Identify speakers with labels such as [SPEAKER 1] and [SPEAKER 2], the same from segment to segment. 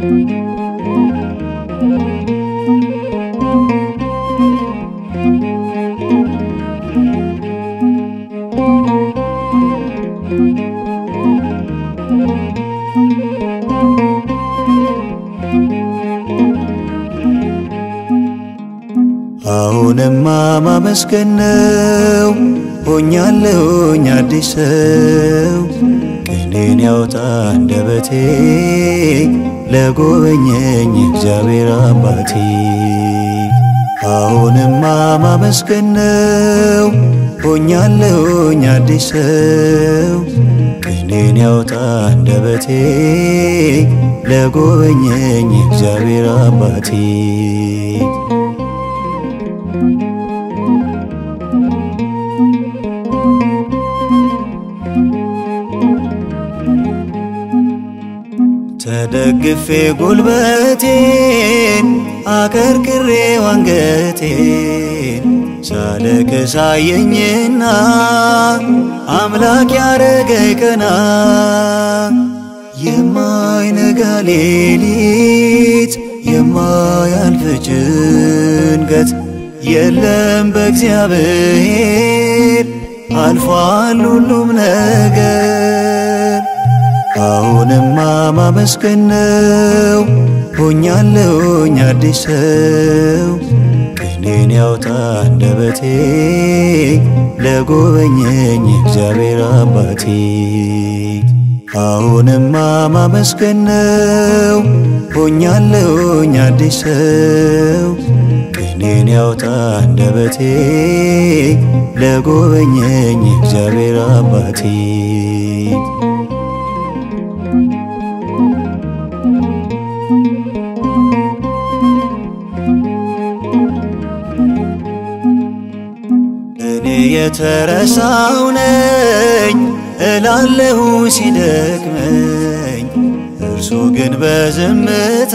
[SPEAKER 1] አሁንማ ማመስገን ነው ሆኛለሁኝ አዲስ ሰው ቅኔን ያውጣ አንደበቴ ለጎበኘኝ እግዚአብሔር አባቴ አሁንማ ማመስገን ነው ሆኛለሁኝ አዲስ ሰው ቅኔን ያውጣ አንደበቴ ለጎበኘኝ እግዚአብሔር አባቴ ተደግፌ ጉልበቴን አቀርቅሬ አንገቴን ሳለቅስ አየኝና አምላክ ያረገኝ ቀና የማይነጋ ሌሊት የማያልፍ ጭንቀት የለም በእግዚአብሔር አልፏል ሁሉም ነገር አሁንማ ማመስገን ነው ሆኛለሁኝ አዲስ ሰው ቅኔን ያውጣ አንደበቴ ለጎበኘኝ እግዚአብሔር አባቴ አሁንማ ማመስገን ነው ሆኛለሁኝ አዲስ ሰው ቅኔን ያውጣ አንደበቴ ለጎበኘኝ እግዚአብሔር አባቴ እኔ የተረሳው ነኝ እላለሁ ሲደክመኝ፣ እርሱ ግን በዝምታ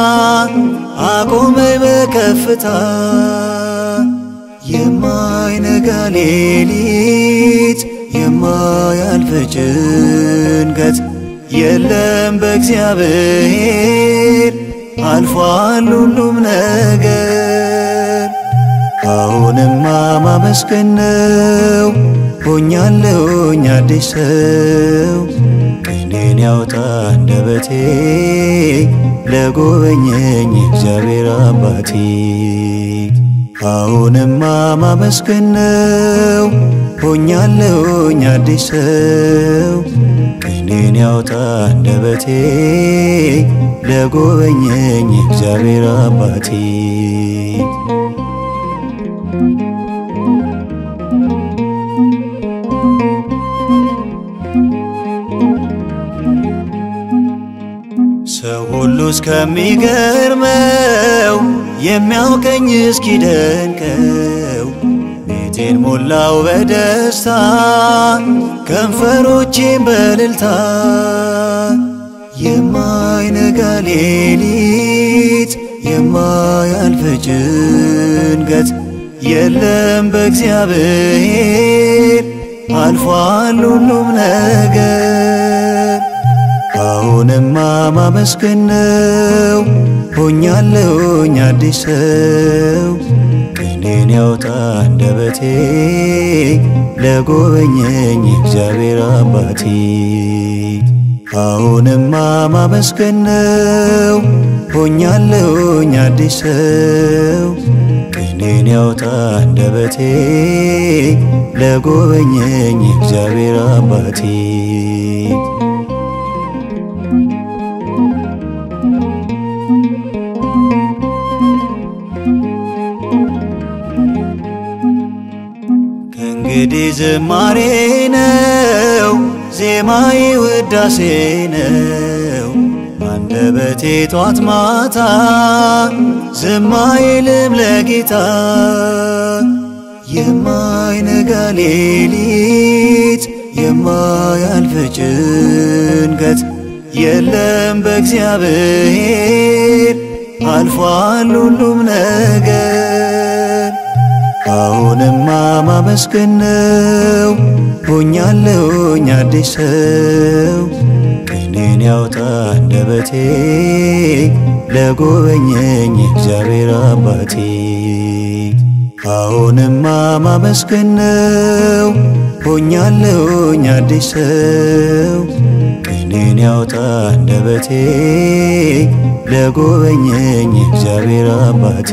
[SPEAKER 1] አቆመኝ በከፍታ። የማይነጋ ሌሊት የማያልፍ ጭንቀት የለም በእግዚአብሔር አልፏል ሁሉም ነገር። አሁንማ ማመስገን ነው ሆኛለሁኝ አዲስ ሰው ቅኔን ያውጣ አንደበቴ ለጎበኘኝ እግዚአብሔር አባቴ አሁንማ ማመስገን ነው ሆኛለሁኝ አዲስ ሰው ቅኔን ያውጣ አንደበቴ ለጎበኘኝ እግዚአብሔር አባቴ ሰው ሁሉ እስከሚገርመው የሚያውቀኝ እስኪደንቀው ቤቴን ሞላው በደስታ ከንፈሮቼን በእልልታ የማይነጋ ሌሊት የማያልፍ ጭንቀት የለም በእግዚአብሔር አልፏል ሁሉም ነገር። አሁንማ ማመስገን ነው ሆኛለሁኝ አዲስ ሰው ቅኔን ያውጣ አንደበቴ ለጎበኘኝ እግዚአብሔር አባቴ አሁንማ ማመስገን ነው ሆኛለሁኝ አዲስ ሰው ቅኔን ያውጣ አንደበቴ ለጎበኘኝ እግዚአብሔር አባቴ ከእንግዲህ ዝማሬ ነው ዜማዬ ውዳሴ ነው አንደበቴ ጧት ማታ ዝም አይልም ለጌታ የማይነጋ ሌሊት የማያልፍ ጭንቀት የለም በእግዚአብሔር አልፏል ሁሉም ነገር። አሁንማ ማመስገን ነው ሆኛለሁኝ አዲስ ሰው ቅኔን ቅኔን ያውጣ አንደበቴ ለጎበኘኝ እግዚአብሔር አባቴ አሁንማ ማመስገን ነው ሆኛለሁኝ አዲስ ሰው ቅኔን ያውጣ አንደበቴ ለጎበኘኝ እግዚአብሔር አባቴ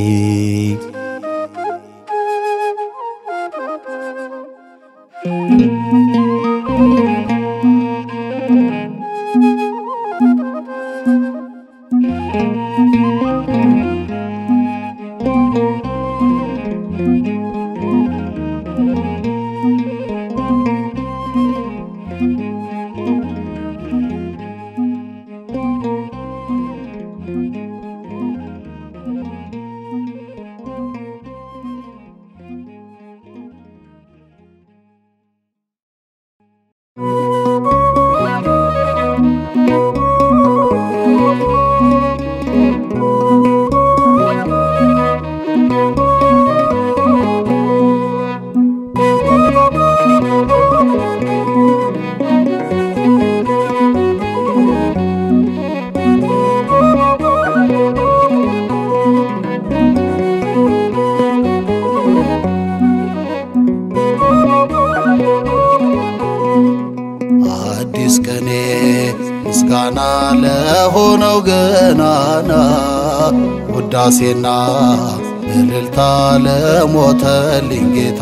[SPEAKER 2] አዲስ ቀኔ ምስጋና ለሆነው ገናና ውዳሴና እልልታ ለሞተልኝ ጌታ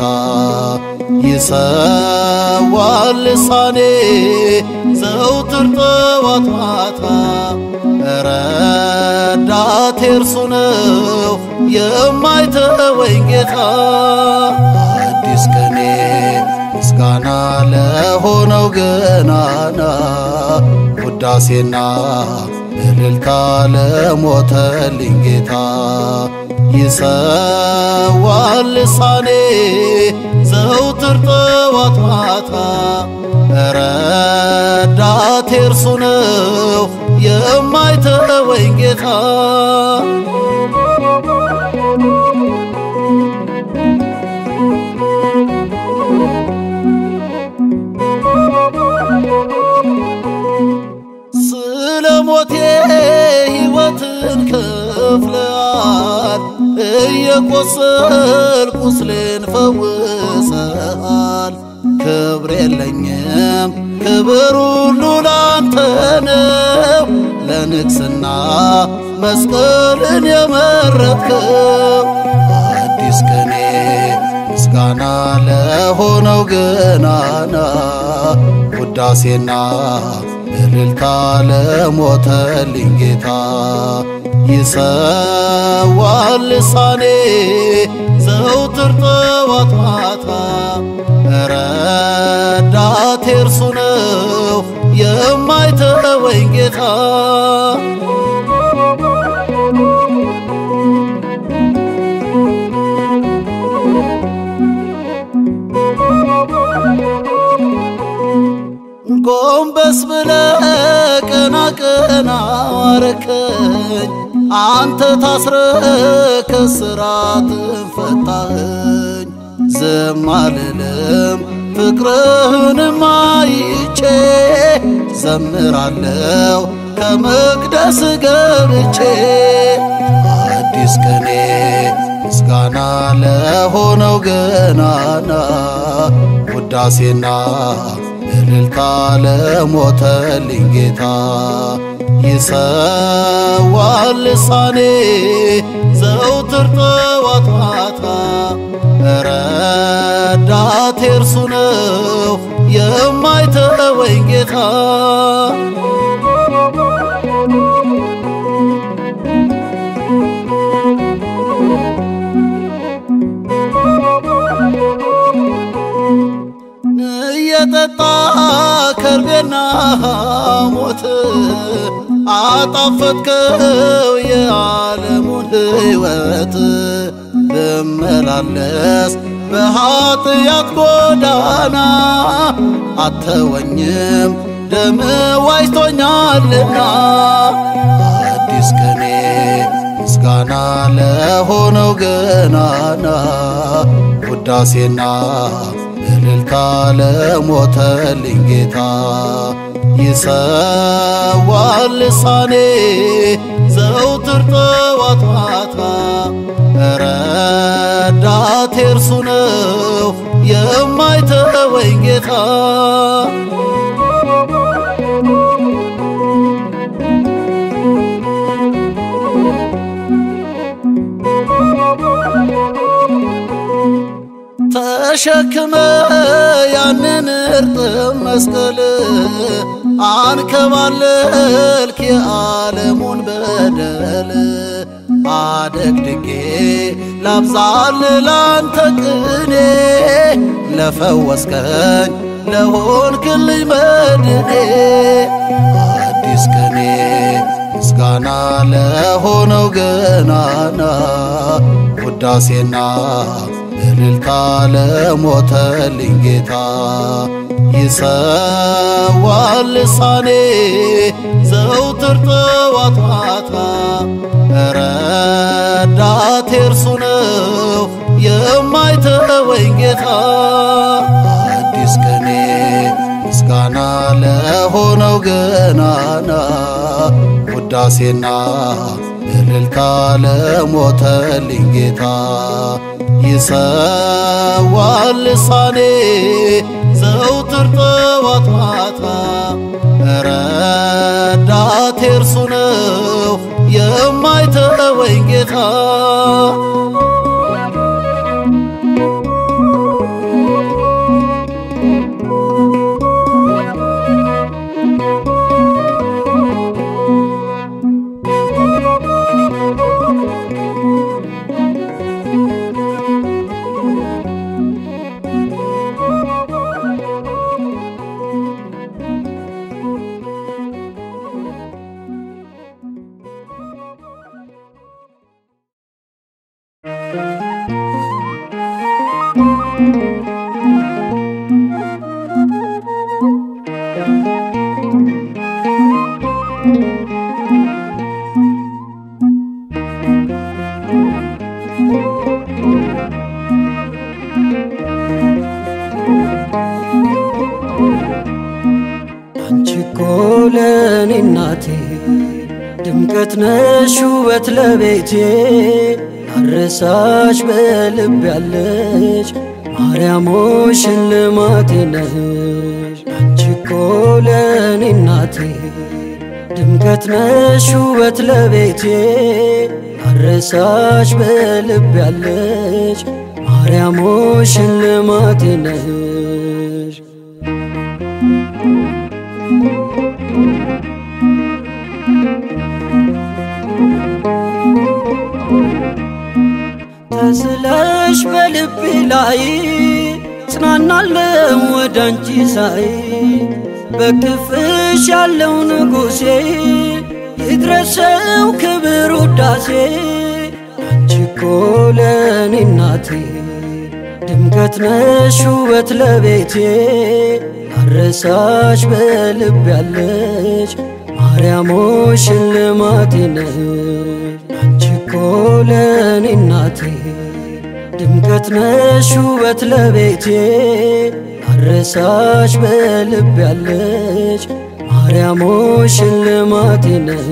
[SPEAKER 2] ይሰዋል ልሳኔ ዘውትር ጠዋት ማታ ረዳቴ እርሱ ነው የማይተወኝ ጌታ አዲስ ቀኔ ምስጋና ለሆነው ገናና ውዳሴና እልልታ ለሞተልኝ ጌታ ይሰዋል ልሳኔ ዘውትር ጠዋት ማታ ረዳቴ እርሱ ነው የማይተወኝ ጌታ ስለ ሞቴ ሕይወትን ከፍለሃል፣ እየቆሰል ቁስሌን ፈውሰሃል። ክብር የለኝም ክብር ሁሉ ላንተ ነው፣ ለንግስና መስቀልን የመረጥከው አዲስ ቀኔ ምስጋና ለሆነው ገናና ውዳሴና እልልታ ለሞተልኝ ጌታ ይሰዋል ልሳኔ ዘውትር ጠዋት ማታ ረዳቴ እርሱ ነው የማይተወኝ ጌታ ጎንበስ ብለ ቀና ቀና አረከኝ አንተ ታስረ ከስራት ፈታኸኝ ዝም አልልም ፍቅርህንም አይቼ ዘምራለው ከመቅደስ ገብቼ አዲስ ቀኔ ምስጋና ለሆነው ገናና ውዳሴና እልልታ ለሞተልኝ ጌታ ይሰዋል ልሳኔ ዘውትር ጠዋት ማታ ረዳቴ እርሱ ነው የማይተወኝ ጌታ እየጠጣ ከርቤና ሞት አጣፈጥከው የዓለሙን ሕይወት ብመላለስ በኀጥያት ጎዳና አተወኝም ደም ዋጅቶኛልና አዲስ ቀኔ ምስጋና ለሆነው ገናና ውዳሴና እልልታ ለሞተልኝ ጌታ ይሰ ልሳኔ ዘውትር ጠዋት ማታ ረዳቴ እርሱ ነው የማይተወኝ ጌታ ተሸክመ ያንን እርጥብ መስቀል አንከባለልክ የዓለሙን በደል አደግድጌ ላብዛል ላንተ ቅኔ ለፈወስከኝ ለሆንክልኝ መድኔ አዲስ ቀኔ ምስጋና ለሆነው ገናና ውዳሴና እልልታ ለሞተልኝ ጌታ ይሰዋል ልሳኔ ዘውትር ጠዋት ማታ ረዳቴ እርሱ ነው የማይተወኝ ጌታ አዲስ ቀኔ ምስጋና ለሆነው ገናና ውዳሴና እልልታ ለሞተልኝ ጌታ ይሰዋል ልሳኔ ዘውትር ጠዋት ማታ ረዳቴ እርሱ ነው የማይተወኝ ጌታ
[SPEAKER 3] አንቺ እኮ ለእኔ እናቴ ድምቀት ነሽ ውበት ለቤቴ አረሳሽ በልብ ያለች ማርያሞ ሽልማቴ ነሽ አንቺ እኮ ለእኔ እናቴ ድምቀት ነሽ ውበት ለቤቴ አረሳሽ በልብ ያለች ማርያሞ ሽልማቴ ነሽ ተስለሽ በልቤ ላይ ጽናናለው ወደ አንቺ ሳይ በክፍሽ ያለው ንጉሴ ይድረሰው ክብር ውዳሴ አንቺ እኮ ለእኔ እናቴ ድምቀት ነሽ ውበት ለቤቴ አረሳሽ በልብ ያለች ማርያሞ ሽልማቴ ነሽ አንቺ እኮ ለእኔ እናቴ ድምቀት ነሽ ውበት ለቤቴ አረሳሽ በልብ ያለች ማርያሞ ሽልማቴ ነሽ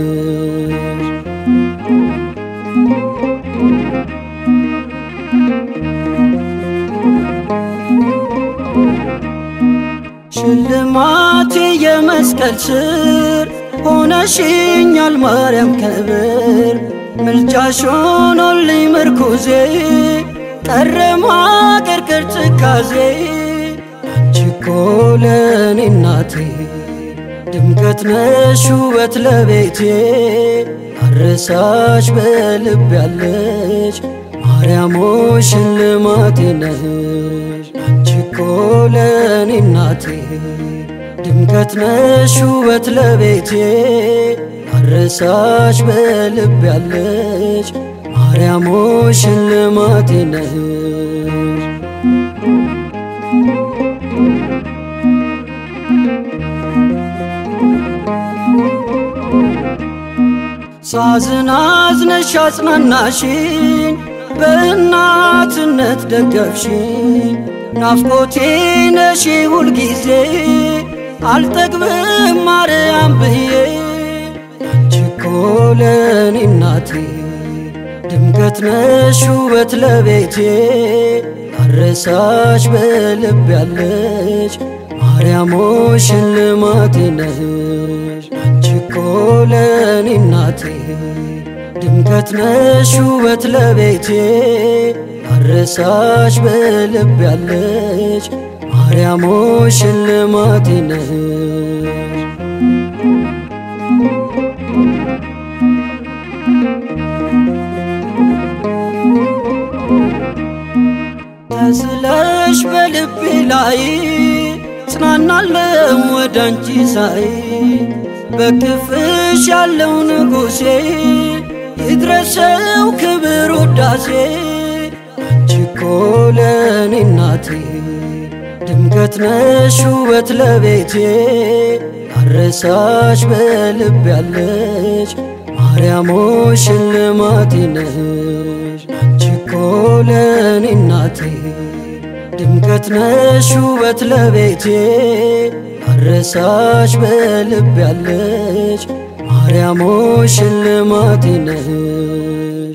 [SPEAKER 3] ሽልማቴ የመስቀል ስር ሆነሽኛል ማርያም ክብር ምልጃሽ ሆኖልኝ ምርኩዜ ቀረ ማቀርቀር ትካዜ አንቺ እኮ ለእኔ እናቴ ድምቀት ነሽ ውበት ለቤቴ አረሳሽ በልብ ያለች ማርያሞ ሽልማቴ ነሽ አንቺ እኮ ለእኔ እናቴ ድምቀት ነሽ ውበት ለቤቴ አረሳሽ በልብ ያለች ማርያሞ ሽልማቴ ነሽ ሳዝን አዝነሽ አጽናናሽኝ በእናትነት ደገፍሽኝ ናፍቆቴ ነሽ ሁልጊዜ አልጠግብም ማርያም ብዬ ለኔ እናቴ ድምቀት ነሽ ውበት ለቤቴ አረሳሽ በልብ ያለች ማርያሞ ሽልማቴ ነሽ አንቺ እኮ ለኔ እናቴ ድምቀት ነሽ ውበት ለቤቴ አረሳሽ በልብ ያለች ማርያሞ ሽልማቴ ነሽ ተስለሽ በልቤ ላይ ጽናናለው ወደ አንቺ ሳይ በክፍሽ ያለው ንጉሴ ይድረሰው ክብር ውዳሴ አንቺ እኮ ለኔ እናቴ ድምቀት ነሽ ውበት ለቤቴ አረሳሽ በልብ ያለች ማርያሞ ሽልማቴ ነሽ አንቺ እኮ ለኔ እናቴ ድምቀት ነሽ ውበት ለቤቴ አረሳሽ በልብ ያለች ማርያሞ ሽልማቴ ነሽ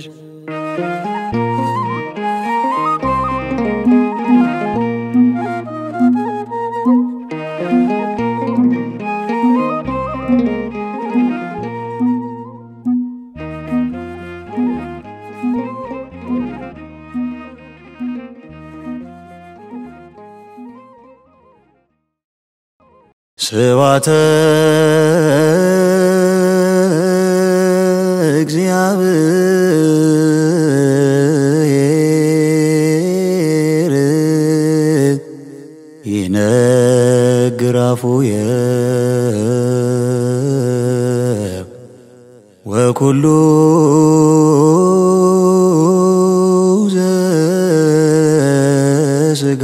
[SPEAKER 1] ስባተ እግዚአብሔር ይነግር አፉየ ወኩሉ ዘሥጋ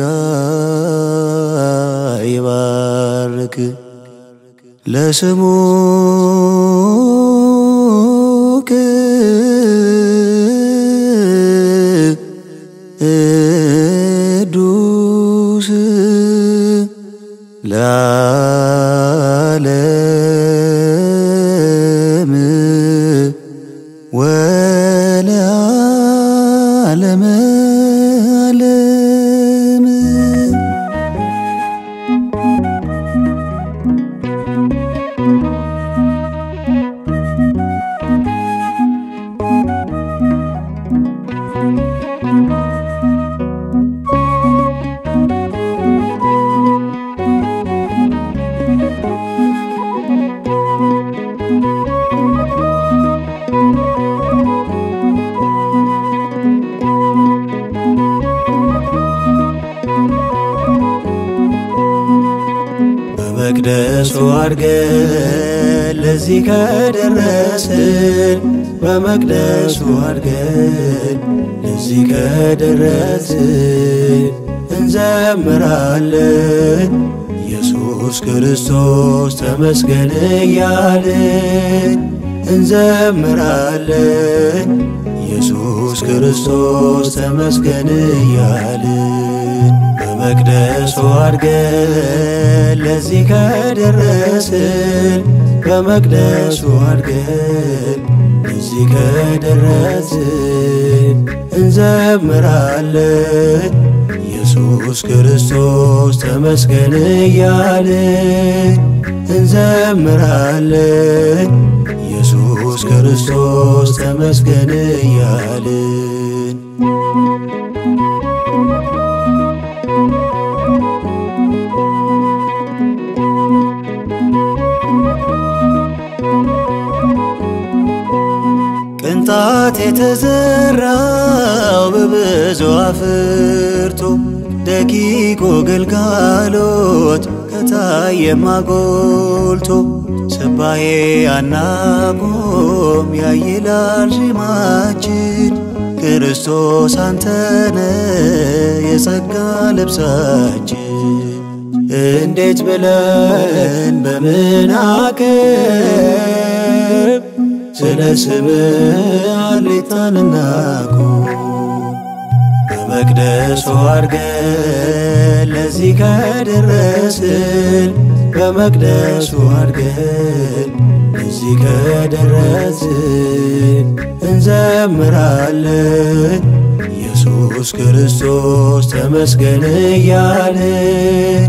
[SPEAKER 1] ይባርክ ለስሙ ቅዱስ ለዓለም ወለዓለመ ዓለም በመቅደሱ አድገን ለዚህ ከደረስን በመቅደሱ አድገን ለዚህ ከደረስን እንዘምራለን ኢየሱስ ክርስቶስ ተመስገን እያልን እንዘምራለን ኢየሱስ ክርስቶስ ተመስገን እያልን በመቅደሱ አድገን ለዚህ ከደረስን በመቅደሱ አድገን ለዚህ ከደረስን እንዘምራለን ኢየሱስ ክርስቶስ ተመስገን እያልን እንዘምራለን ኢየሱስ ክርስቶስ ተመስገን እያልን ቅንጣት የተዘራው በብዙ አፍርቶ ደቂቁ ግልጋሎት ከታየማ ጎልቶ ስባዬ አናቆም ያይላል ዜማችን ክርስቶስ አንተነ የጸጋ ልብሳችን እንዴት ብለን በምን አቅም ስለ ስምህ አሌታን እናቁም በመቅደሱ አድገን ለዚህ ከደረስን በመቅደሱ አድገን ለዚህ እዚህ ከደረስን እንዘምራለን ኢየሱስ ክርስቶስ ተመስገን እያልን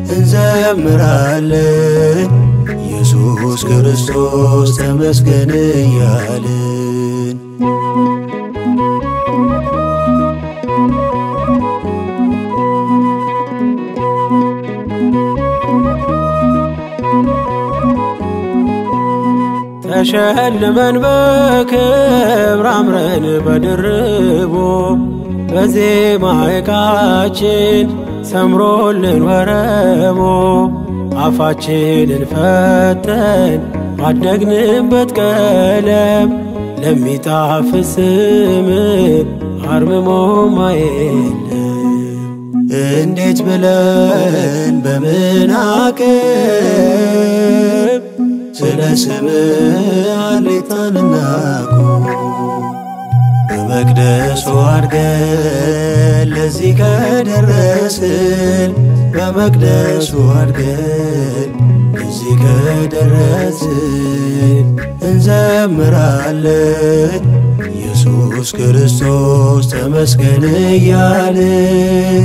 [SPEAKER 1] እንዘምራለን ኢየሱስ ክርስቶስ ተመስገን እያልን
[SPEAKER 3] ተሸልመን በክብር አምረን በድርቦ በዜማ ዕቃችን ሰምሮልን ወረሞ አፋችንን ፈተን ባደግንበት ቀለም ለሚጣፍጥ ስም አርምሞ ማየለም
[SPEAKER 1] እንዴት ብለን በምን አቅም ስለ ስም አሌታን እናቁም በመቅደሱ አድገን ለዚህ ከደረስን በመቅደሱ አድገን ለዚህ ከደረስን እንዘምራለን ኢየሱስ ክርስቶስ ተመስገን እያልን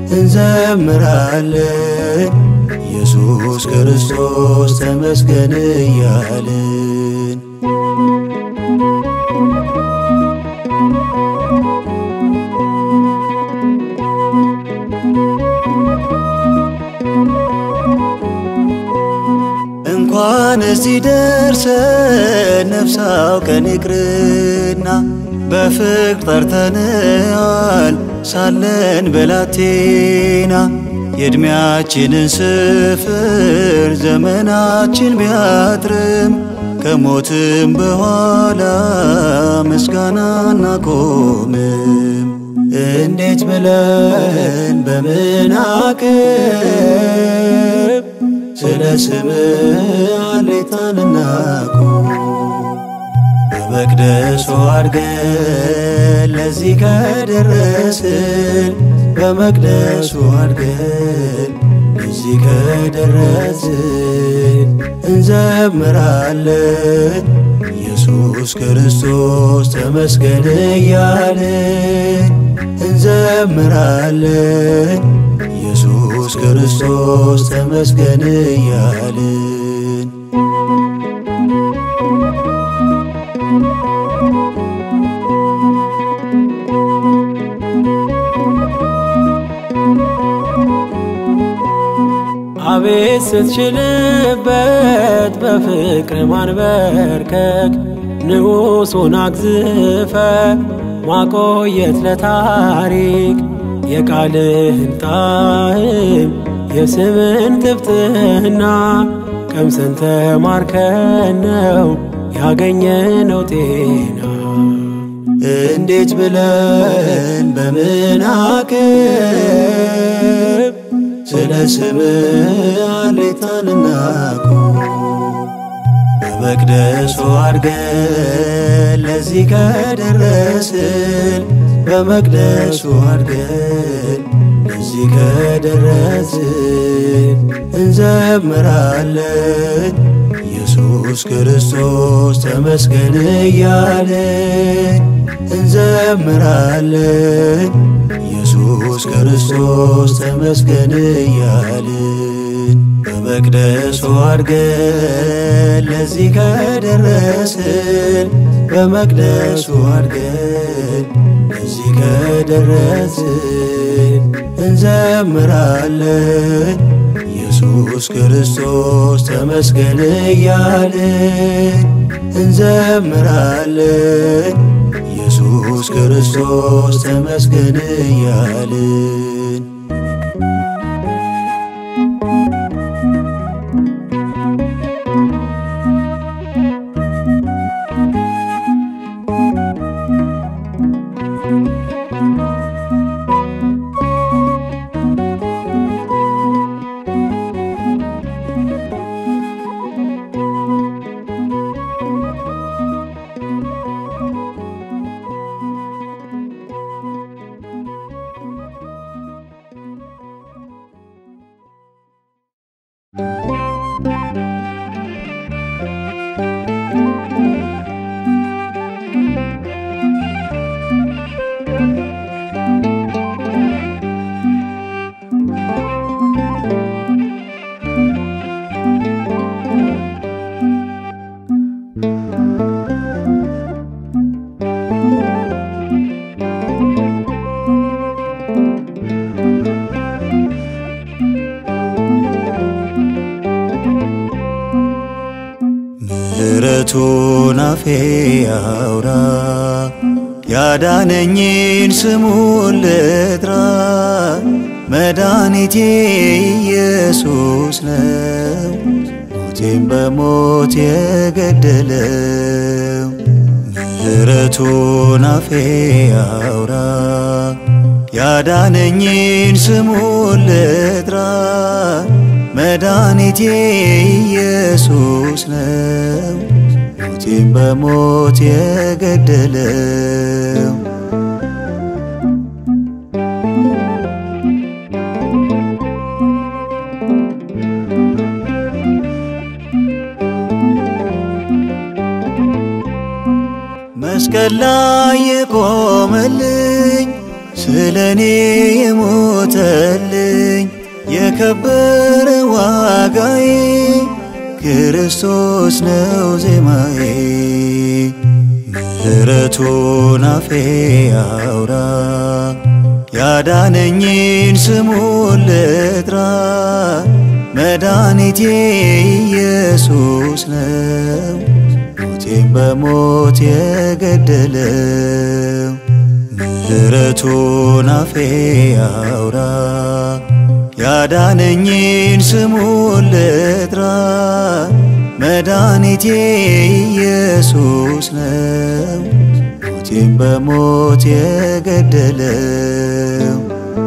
[SPEAKER 1] እንዘምራለን ኢየሱስ ክርስቶስ ተመስገን እያልን እንኳን እዚህ ደርሰን ነፍስ አውቀን ይቅርና በፍቅር ጠርተንዋል ሳለን ብላቴና የዕድሜያችንን ስፍር ዘመናችን ቢያጥርም ከሞትም በኋላ ምስጋና እናቆምም። እንዴት ብለን በምን አቅም ስለ ስም አሌታን እናቁም በመቅደሱ አድገን ለዚህ ከደረስን በመቅደሱ አድገን ለዚህ ከደረስን እንዘምራለን ኢየሱስ ክርስቶስ ተመስገን እያልን እንዘምራለን ኢየሱስ ክርስቶስ ተመስገን እያልን
[SPEAKER 3] አቤት ስትችልበት በፍቅር ማንበርከክ ንጉሡን አግዝፈ ማቆየት ለታሪክ የቃልህን ጣዕም የስምን ጥፍጥና ቀምሰን ተማርከን ነው ያገኘነው ጤና።
[SPEAKER 1] እንዴት ብለን በምን አቅም ስለ ስም አሌታን እናቁም በመቅደሱ አድገን ለዚህ ከደረስን በመቅደሱ አድገን ለዚህ ከደረስን እንዘምራለን ኢየሱስ ክርስቶስ ተመስገን እያልን እንዘምራለን ኢየሱስ ክርስቶስ ተመስገን እያልን በመቅደሱ አድገን ለዚህ ከደረስን በመቅደሱ አድገን ለዚህ ከደረስን እንዘምራለን ኢየሱስ ክርስቶስ ተመስገን እያልን እንዘምራለን ኢየሱስ ክርስቶስ ተመስገን እያልን ምሕረቱን አፌ ያውራ ያዳነኝን ስሙን ልጥራ መድኃኒቴ ኢየሱስ ነው ሞቴን በሞት የገደለው ምሕረቱን አፌ ያውራ ያዳነኝን ስሙን ልጥራ መድኃኒቴ ኢየሱስ ነው ሞቴን በሞት የገደለው መስቀል ላይ የቆመልኝ ስለ እኔ የሞተልኝ የከበረ ዋጋዬ ክርስቶስ ነው ዜማዬ ምሕረቱን አፌ ያውራ ያዳነኝን ስሙን ልጥራ መድኃኒቴ ኢየሱስ ነው ሞቴን በሞት የገደለው ምሕረቱን አፌ ያውራ ያዳነኝን ስሙን ልጥራ መድኃኒቴ ኢየሱስ ነው ሞቴን በሞት የገደለው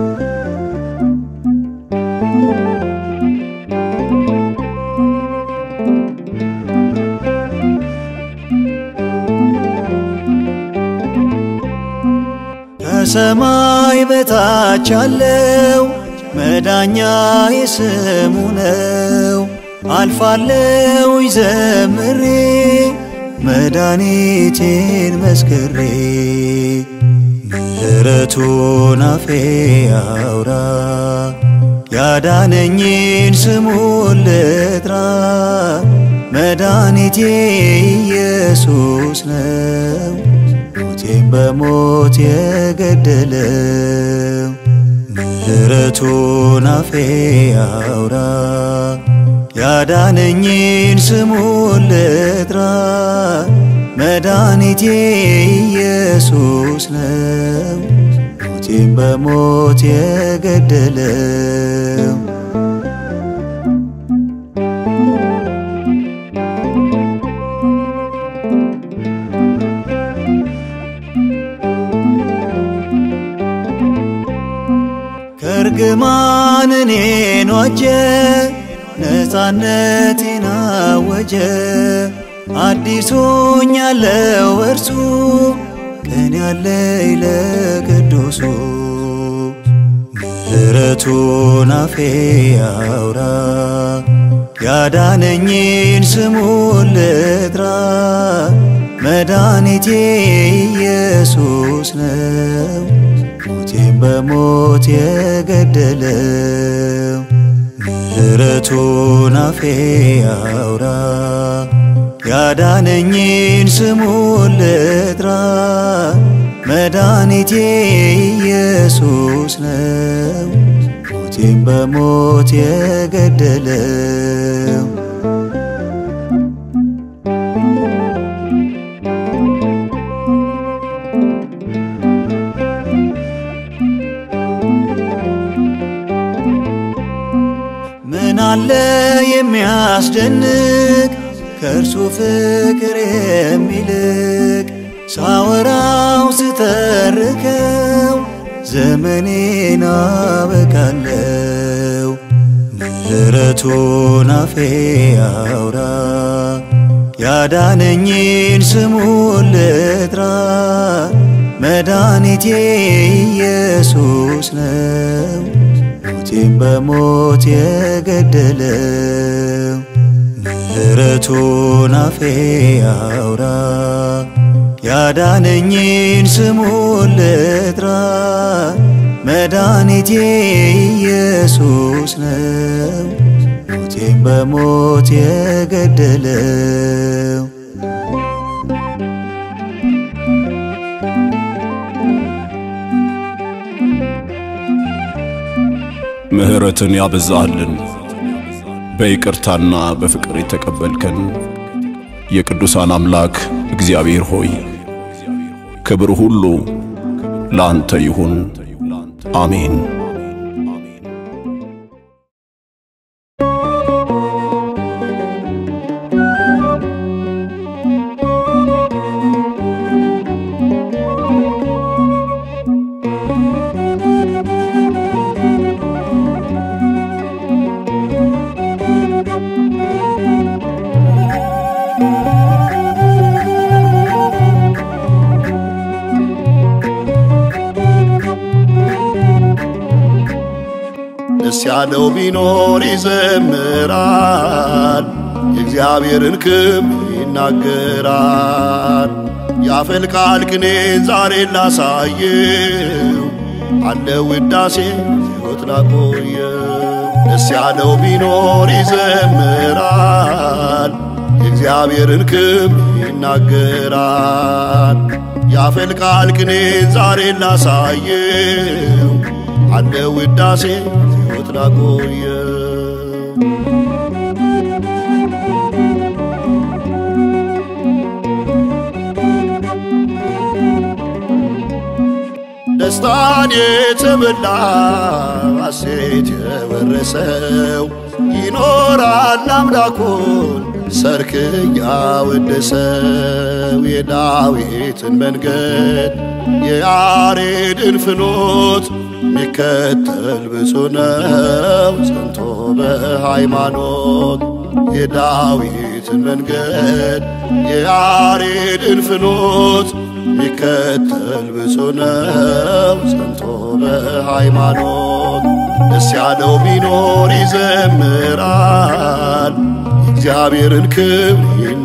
[SPEAKER 1] ከሰማይ በታች ያለው መዳኛ የስሙ ነው። አልፋለው ዘምሬ መድኃኒቴን መስክሬ ምሕረቱን አፌ ያውራ ያዳነኝን ስሙን ልጥራ መድኃኒቴ ኢየሱስ ነው ሞቴን በሞት የገደለው ምሕረቱን አፌ ያውራ ያዳነኝን ስሙን ልጥራ መድኃኒቴ ኢየሱስ ነው ሞቴን በሞት የገደለው ከእርግማን እኔን ዋጀ ነፃነቴን አወጀ አዲሱኝ ያለው እርሱ ቀን ያለኝ ለቅዱሱ ምሕረቱን አፌ ያውራ ያዳነኝን ስሙን ልጥራ መድኃኒቴ ኢየሱስ ነው ሞቴን በሞት የገደለው ምሕረቱን አፌ ያውራ ያዳነኝን ስሙን ልጥራ መድኃኒቴ ኢየሱስ ነው ሞቴን በሞት የገደለው ምን አለ የሚያስደንቅ ከእርሱ ፍቅር የሚልቅ ሳወራው ስተርከው ዘመኔን አበቃለው ምሕረቱን አፌ ያውራ ያዳነኝን ስሙን ልጥራ መድኃኒቴ ኢየሱስ ነው ሞቴን በሞት የገደለው ምሕረቱን አፌ ያውራ ያዳነኝን ስሙን ልጥራ መድኃኒቴ ኢየሱስ ነው ሞቴን በሞት የገደለው
[SPEAKER 4] ምሕረትን ያበዛልን በይቅርታና በፍቅር የተቀበልከን የቅዱሳን አምላክ እግዚአብሔር ሆይ ክብር ሁሉ ለአንተ ይሁን፣ አሜን።
[SPEAKER 2] ደስ ያለው ቢኖር ይዘምራል፣ የእግዚአብሔርን ክብር ይናገራል። ያፈልቃል ቅኔን ዛሬ ላሳየው አለ ውዳሴ ሕይወት ላቆየው። ደስ ያለው ቢኖር ይዘምራል፣ የእግዚአብሔርን ክብር ይናገራል። ያፈልቃል ቅኔን ዛሬ ላሳየው አለ ውዳሴ ሕይወት ላቆየው። ደስታን የተመላ ሐሴት የወረሰው ይኖራል አምላኩን ሰርክ ያወደሰው የዳዊትን መንገድ የያሬድን ፍኖት ሚከተል ብፁ ነው ጸንቶ በሃይማኖት የዳዊትን መንገድ የያሬድን ፍኖት ሚከተል ብፁ ነው ጸንቶ በሃይማኖት ደስ ያለው ቢኖር ይዘምራል እግዚአብሔርን ክብር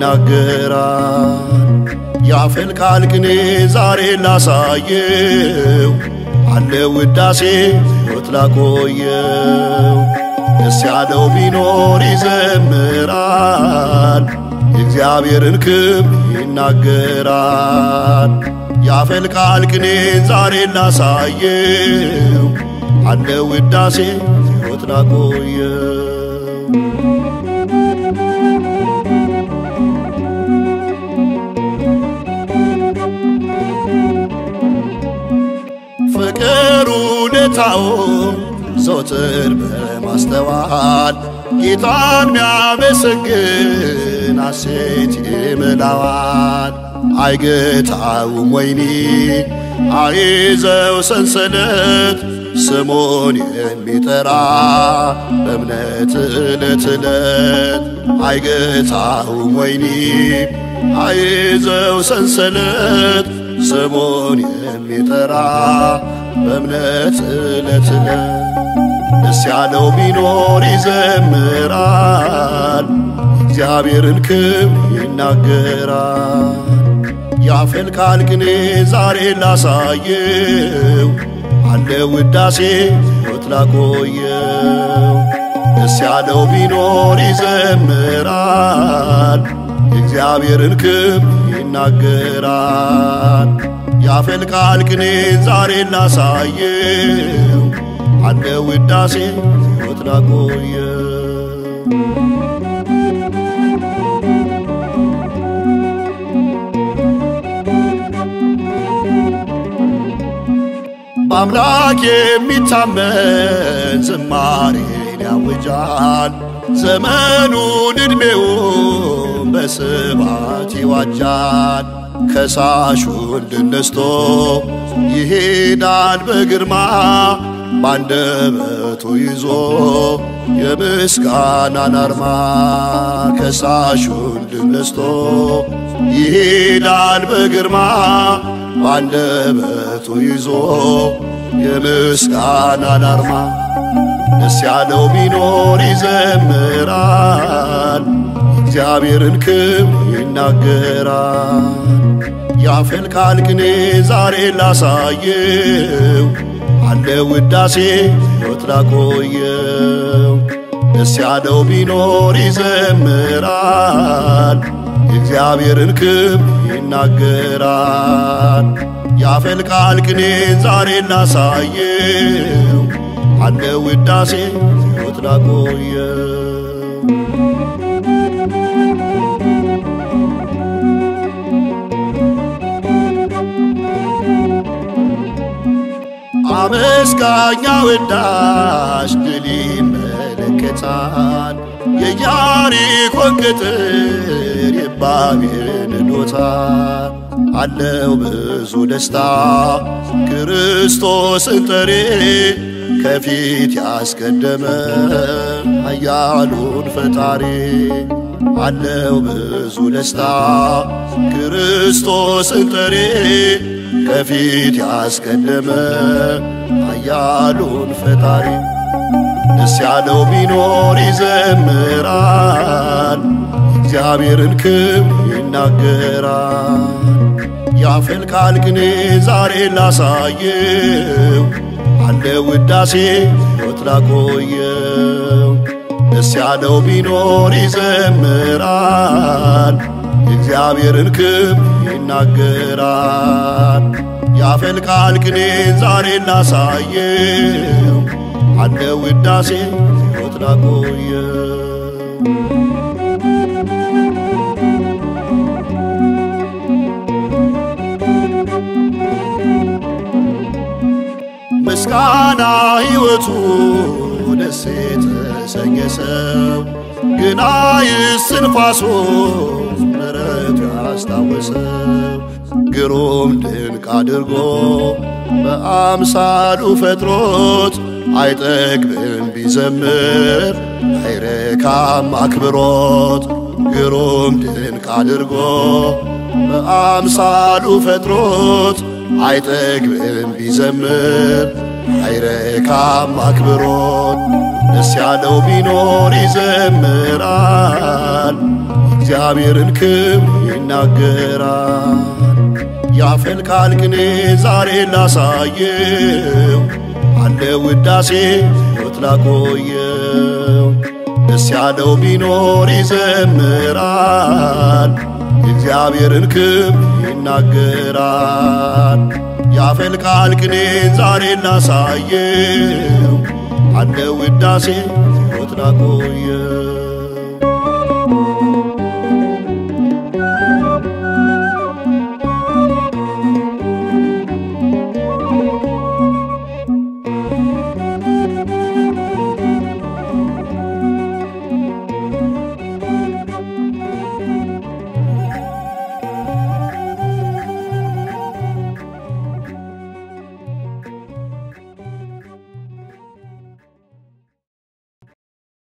[SPEAKER 2] ይናገራል ያፈልቃል ቅኔ ዛሬ ላሳየው አለ ውዳሴ ሕይወት ላቆየው ደስ ያለው ቢኖር ይዘምራል የእግዚአብሔርን ክብር ይናገራል ያፈልቃል ቅኔ ዛሬ ላሳየው አለ ውዳሴ ሕይወት ላቆየው ፍቅር ውለታው ዘወትር በማስተዋል ጌታን ሚያመሰግን ሐሴት ይምላዋል። አይገታውም ወይኒ አይዘው ሰንሰለት ስሙን የሚጠራ በእምነት ዕለት ዕለት አይገታውም ወይኒ አይዘው ሰንሰለት ስሙን የሚጠራ በእምነት ዕለት ዕለት ደስ ያለው ቢኖር ይዘምራል እግዚአብሔርን ክብር ይናገራል ያፈልቃል ቅኔ ዛሬ ላሳየው አለ ውዳሴ ሕይወት ላቆየው ደስ ያለው ቢኖር ይዘምራል የእግዚአብሔርን ክብር ይናገራል ያፈልቃል ቅኔ ዛሬ ላሳየው አለ ውዳሴ ሕይወት ላቆየው በአምላክ የሚታመን ዝማሬን ያውጃል ዘመኑን ዕድሜውን በስባት ይዋጃል ከሳሹን ድል ነስቶ ይሄዳል በግርማ ባንደበቱ ይዞ የምስጋናን አርማ ከሳሹን ድል ነስቶ ይሄዳል በግርማ ባንደበቱ ይዞ የምስጋናን አርማ ደስ ያለው ቢኖር ይዘምራል እግዚአብሔርን ክብር ይናገራል ያፈልቃል ቅኔ ዛሬ ላሳየው አለ ውዳሴ ሕይወት ላቆየው ደስ ያለው ቢኖር ይዘምራል የእግዚአብሔርን ክብር ይናገራል ያፈልቃል ቅኔ ዛሬ ላሳየው አለ ውዳሴ ሕይወት ላቆየው አመስጋኛ ወዳሽ ድል ይመለከታል የኢያሪኮን ቅጥር ይባቤን ዶታል አለው ብዙ ደስታ ክርስቶስን ጠሬ ከፊት ያስቀደመ ኃያሉን ፈጣሪ አለው ብዙ ደስታ ክርስቶስን ጠሬ ከፊት ያስቀደመ ኃያሉን ፈጣሪ ደስ ያለው ቢኖር ይዘምራል እግዚአብሔርን ክብር ይናገራል ያፈልቃል ቅኔ ዛሬ ላሳየው አለ ውዳሴ ሕይወት ላቆየው ደስ ያለው ቢኖር ይዘምራል የእግዚአብሔርን ክብር ይናገራል ያፈልቃል ቅኔ ዛሬ ላሳየው አለ ውዳሴ ሕይወት ላቆየው ምስጋና ሕይወቱ ደስ የተሰኘ ሰው ግና ይስንፋሶ ምሕረቱ ያስታወሰው ግሩም ድንቅ አድርጎ በአምሳሉ ፈጥሮት አይጠግብም ቢዘምር አይረካም አክብሮት ግሩም ድንቅ አድርጎ በአምሳሉ ፈጥሮት አይጠግብም ቢዘምር አይረካም አክብሮት ደስ ያለው ቢኖር ይዘምራል እግዚአብሔርን ክብር ይናገራል ያፈልቃል ቅኔ ዛሬ ላሳየው አለ ውዳሴ ሕይወት ላቆየው ደስ ያለው ቢኖር ይዘምራል የእግዚአብሔርን ክብር ይናገራል ያፈልቃል ቅኔ ዛሬ ላሳየው አለ ውዳሴ ሕይወት ላቆየው